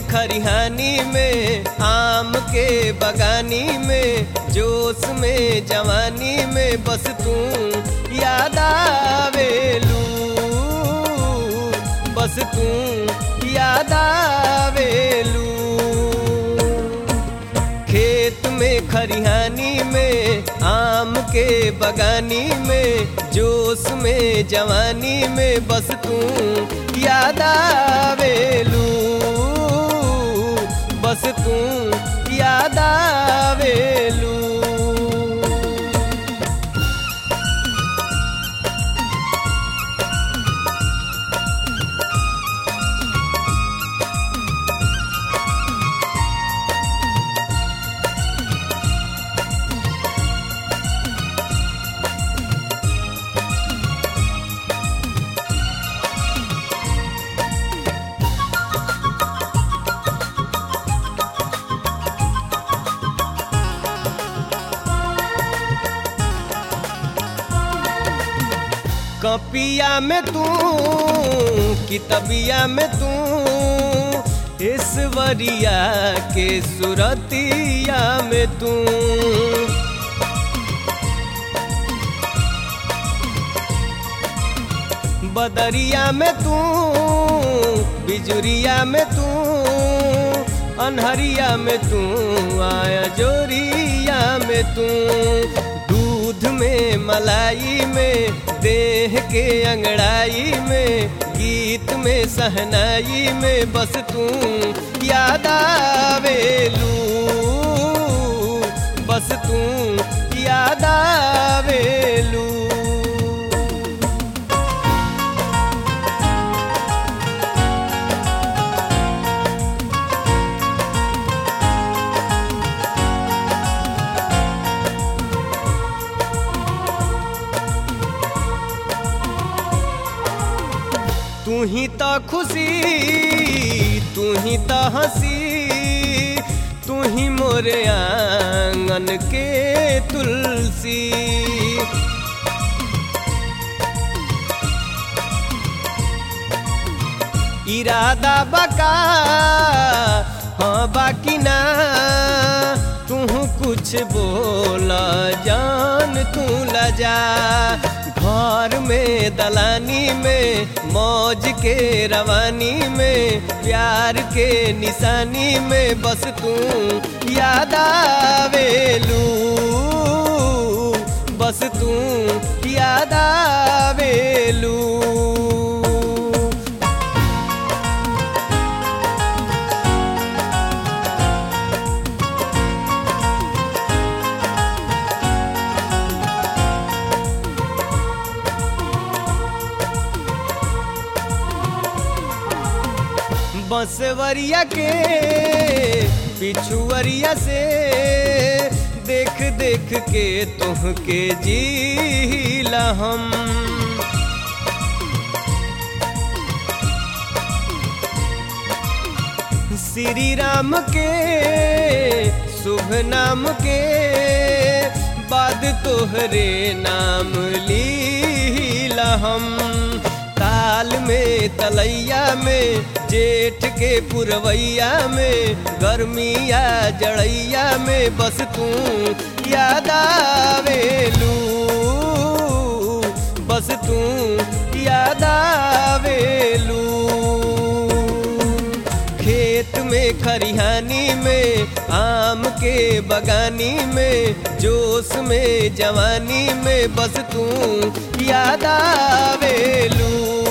में खरिहानी में आम के बगानी में जोश में जवानी में बस तू याद आवेलू बस तू याद आवेलू खेत में खरिहानी में आम के बगानी में जोश में जवानी में बस तू याद आवेलू बस तू याद आवेलू कपिया में तू कितबिया में तू ईश्वरिया के सुरतिया में तू बदरिया में तू बिजुरिया में तू अनहरिया में तू आया जोरिया में तू दूध में मलाई में देह के अंगड़ाई में गीत में सहनाई में बस तू याद आवेलू बस तू याद आवेलू तू ही तो खुशी तू ही तो हंसी तू ही मोरे आंगन के तुलसी इरादा बका हाँ बाकी ना तू कुछ बोला जान तू लजा घर में दलानी में मौज के रवानी में प्यार के निशानी में बस तू याद आवेलू बस तू याद आवेलू बंसवरिया के पिछुअरिया से देख देख के तुहके जीला हम श्री राम के शुभ नाम के बाद तोहरे नाम लीला हम ताल में तलैया में जेठ के पुरवैया में गर्मिया जड़ैया में बस तू याद आवेलू बस तू याद आवेलू खेत में खरिहानी में आम के बगानी में जोश में जवानी में बस तू याद आवेलू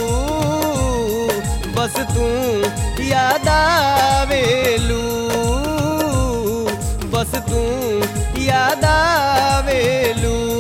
बस तू याद आवेलू बस तू याद आवेलू